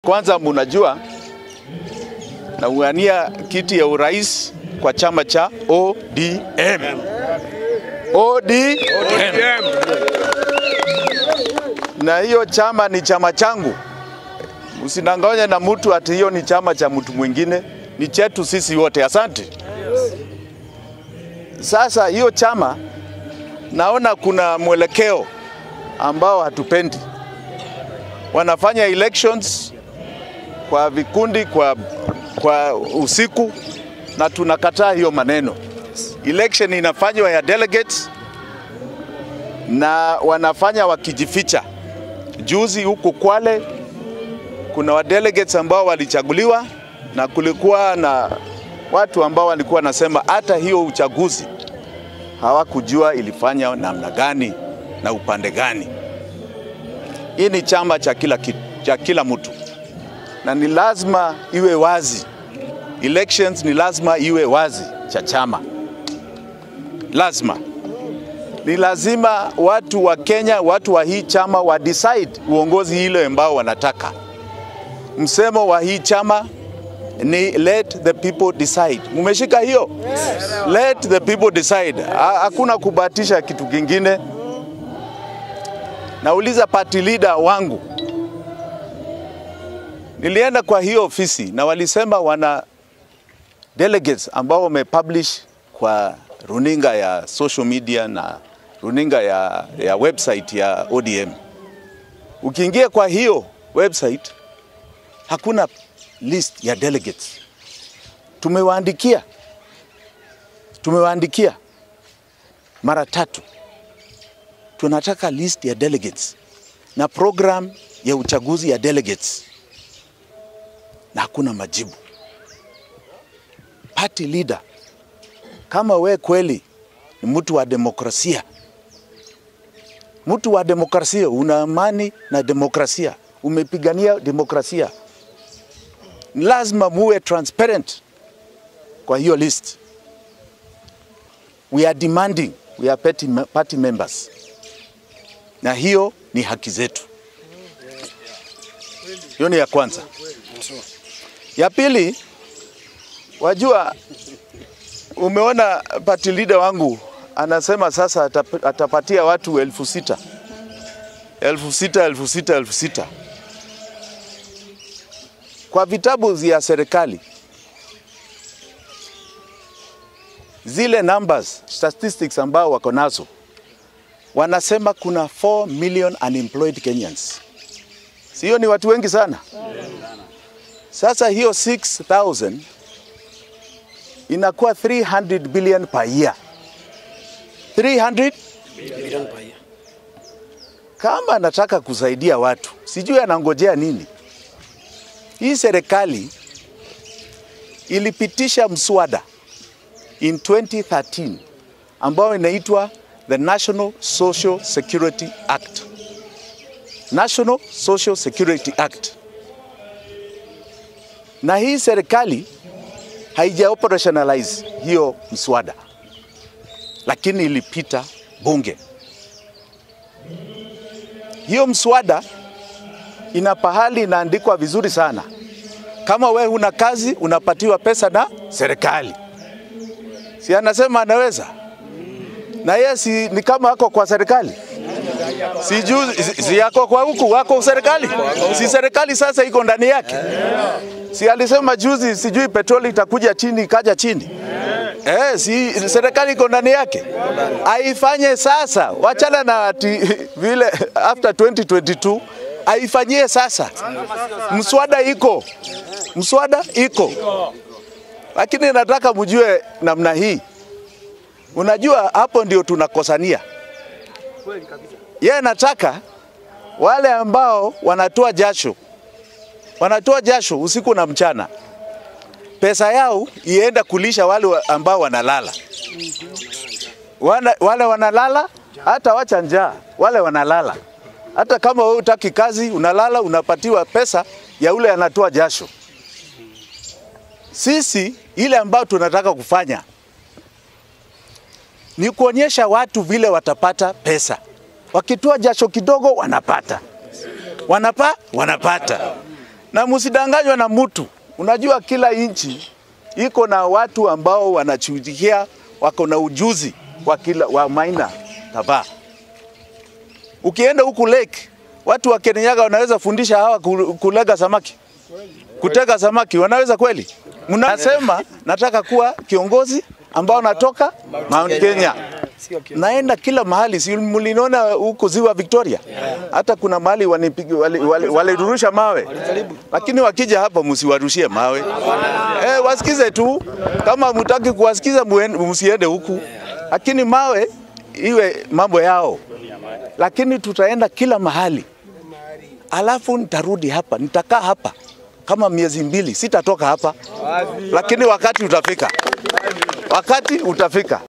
Kwanza munajua naungania kiti ya urais kwa chama cha ODM. ODM. Na hiyo chama ni chama changu, usinanganye na mtu ati hiyo ni chama cha mtu mwingine, ni chetu sisi wote. Asante. Sasa hiyo chama naona kuna mwelekeo ambao hatupendi. Wanafanya elections kwa vikundi, kwa, kwa usiku, na tunakataa hiyo maneno. Election inafanywa ya delegates na wanafanya wakijificha. Juzi huku Kwale kuna wa delegates ambao walichaguliwa na kulikuwa na watu ambao walikuwa nasema hata hiyo uchaguzi hawakujua ilifanya namna gani na upande gani. Hii ni chama cha kila, ki- cha kila mtu na ni lazima iwe wazi. Elections ni lazima iwe wazi cha chama, lazima ni lazima watu wa Kenya, watu wa hii chama wa decide uongozi ile ambao wanataka. Msemo wa hii chama ni let the people decide. Mumeshika hiyo? Let the people decide. Ha- Hakuna kubahatisha kitu kingine. Nauliza party leader wangu, nilienda kwa hiyo ofisi na walisema wana delegates ambao wamepublish kwa runinga ya social media na runinga ya, ya website ya ODM. Ukiingia kwa hiyo website hakuna list ya delegates. Tumewaandikia, tumewaandikia mara tatu, tunataka list ya delegates na program ya uchaguzi ya delegates, na hakuna majibu. Party leader, kama we kweli ni mtu wa demokrasia, mtu wa demokrasia, una amani na demokrasia, umepigania demokrasia, ni lazima muwe transparent kwa hiyo list. We are demanding, we are party, party members, na hiyo ni haki zetu. Hiyo ni ya kwanza. Ya pili, wajua, umeona party leader wangu anasema sasa atap- atapatia watu elfu sita elfu sita elfu sita elfu sita kwa vitabu vya serikali zile numbers statistics ambao wako nazo wanasema kuna 4 million unemployed Kenyans. Sio ni watu wengi sana? Sasa hiyo 6000 inakuwa 300 billion per year. 300 kama anataka kusaidia watu, sijui anangojea nini. Hii serikali ilipitisha mswada in 2013 ambao inaitwa the National Social Security Act. National Social Security Act. Na hii serikali haija operationalize hiyo mswada, lakini ilipita bunge. Hiyo mswada ina pahali inaandikwa vizuri sana, kama we huna kazi unapatiwa pesa na serikali. Si anasema anaweza, na yeye si ni kama ako kwa serikali si juu si, si yako kwa huku wako serikali, si serikali sasa iko ndani yake. Si alisema juzi, sijui petroli itakuja chini, ikaja chini. Eh, si serikali iko ndani yake, aifanye sasa, wachana na ati vile after 2022 aifanyie sasa. Mswada iko, mswada iko, lakini nataka mjue namna hii. Unajua hapo ndio tunakosania. Yeye nataka wale ambao wanatoa jasho, wanatoa jasho usiku na mchana, pesa yao ienda kulisha wale wa- ambao wanalala. Wana, wale wanalala hata wacha njaa, wale wanalala. Hata kama wewe utaki kazi, unalala unapatiwa pesa ya ule anatoa jasho. Sisi ile ambayo tunataka kufanya ni kuonyesha watu vile watapata pesa. Wakitoa jasho kidogo wanapata, wanapa wanapata, na msidanganywe na mtu. Unajua kila nchi iko na watu ambao wanachujikia, wako na ujuzi wa kila wa maina kadhaa. Ukienda huku lake, watu wa Kirinyaga wanaweza fundisha hawa ku- kulega samaki, kutega samaki, wanaweza kweli? Mnasema nataka kuwa kiongozi ambao natoka Mount Kenya naenda kila mahali, si mliniona huko ziwa Victoria? Hata kuna mahali walirusha wali, wali, walirusha mawe, lakini wakija hapa msiwarushie mawe eh, wasikize tu. Kama mtaki kuwasikiza muen- msiende huku, lakini mawe iwe mambo yao, lakini tutaenda kila mahali, alafu nitarudi hapa, nitakaa hapa kama miezi mbili, sitatoka hapa, lakini wakati utafika, wakati utafika.